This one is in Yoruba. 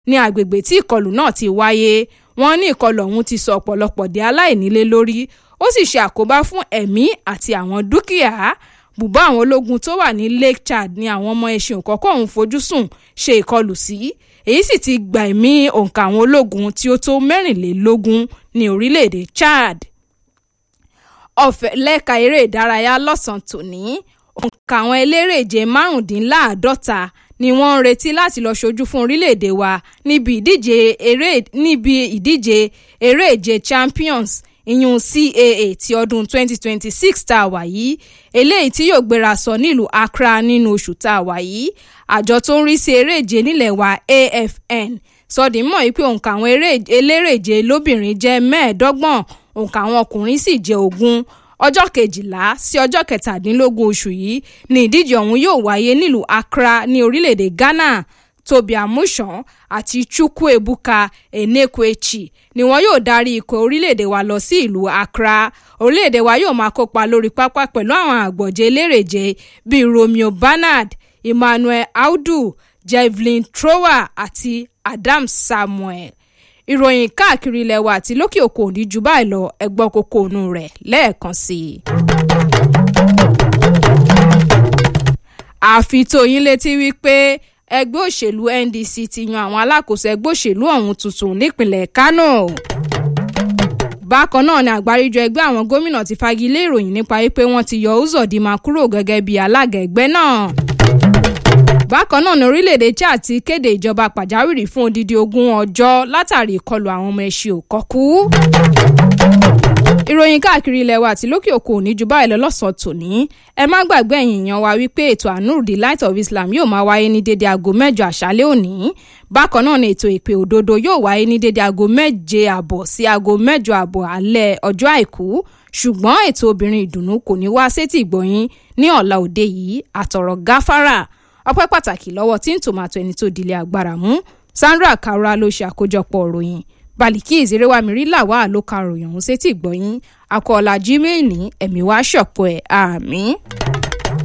ní agbègbè tí ìkọlù náà ti wáyé wọ́n ní ìkọlù ọ̀hún ti sọ ọ̀pọ̀lọpọ̀ di aláìnílé lórí ó sì ṣe àkóbá fún ẹ̀mí àti àwọn dúkìá bùbá àwọn ológun tó wà ní Lake Chad ní àwọn ọmọ ẹṣin òkọ́kọ́ ọ̀hún fojú sùn ṣe ìkọlù sí èyí sì ti gba ẹ̀mí òǹkà àwọn ológun tí ó tó mẹ́rìnlélógún ní orílẹ̀-èdè Chad ọ̀fẹ́ lẹ́ka eré ìdárayá lọ́sàn-án tòní òǹkà àwọn elérèje márùndínláàádọ́ta ni wọ́n ń retí láti lọ ṣojú fún orílẹ̀-èdè wa níbi ìdíje eré níbi ìdíje eré ìje Champions ìyún CAA ti ọdún 2026 tá a wà yìí eléyìí tí yóò gbéra sọ nílùú Accra nínú oṣù tá a wà yìí àjọ tó ń rí sí eré ìje nílẹ̀ wa AFN sọdìmọ̀ yìí pé òǹkà àwọn elérèje lóbìnrin jẹ́ mẹ́ẹ̀ẹ́dọ́gbọ̀n òǹkà àwọn ọkùnrin sì jẹ́ ogún ọjọ́ kejìlá sí ọjọ́ kẹtàdínlógún oṣù yìí ni ìdíje ọ̀hún yóò wáyé nílùú Accra ní orílẹ̀-èdè Ghana Tobi Amusan àti Chukwuebuka Enekwechi ni wọn yóò darí ikọ̀ orílẹ̀-èdè wa lọ sí ìlú Accra orílẹ̀-èdè wa yóò máa kópa lórí pápá pẹ̀lú àwọn àgbọ̀jẹ̀ elérèje bíi Romeo Bernard Emmanuel Audu Javelin Thrower àti Adam Samuel ìròyìn káàkiri ilẹ̀ wa àti lókè òkun òní jù báyìí lọ ẹgbọ́n kókó ònú rẹ̀ lẹ́ẹ̀kan sí i. àfi tó yín létí wípé ẹgbẹ́ òṣèlú NDC ti yan àwọn alákòóso ẹgbẹ́ òṣèlú ọ̀hún tuntun nípìnlẹ̀ Kánò. bákan náà ni àgbáríjọ ẹgbẹ́ àwọn gómìnà ti fagilé ìròyìn nípa wípé wọ́n ti yọ Uzodinma kúrò gẹ́gẹ́ bí alága ẹgbẹ́ náà bákan náà ní orílẹ̀-èdè Chad ti kéde ìjọba pàjáwìrì fún odidi ogún ọjọ́ látàrí ìkọlù àwọn ọmọ ẹṣin òkọ́kú. ìròyìn káàkiri ilẹ̀ wa àti lókè òkun òní ju báyìí lọ lọ́sàn-án tòní ẹ má gbàgbé ẹ̀yin èèyàn wa wípé ètò Anur the Light of Islam yóò máa wáyé ní dédé aago mẹ́jọ àṣálẹ́ òní bákan náà ni ètò ìpè òdodo yóò wáyé ní dédé aago méje àbọ̀ sí aago mẹ́jọ àbọ̀ alẹ́ ọjọ́ àìkú ṣùgbọ́n ètò obìnrin ìdùnnú kò ní wá sétí ìgbọ̀yìn ní ọ̀la òde yìí àtọ̀rọ̀ gáfárà ọpẹ́ pàtàkì lọ́wọ́ tí ń tòmátò ẹni tó dilẹ̀ agbára mú Sandra Kaura ló ṣe àkójọpọ̀ òròyìn Baliki ìzerewamiri làwa ló ka ròyìn ọ̀hún sétí ìgbọ̀yìn akọ́ọ̀lá Gmail ní ẹ̀mí wá ṣọ̀pọ̀ ẹ̀ àmín.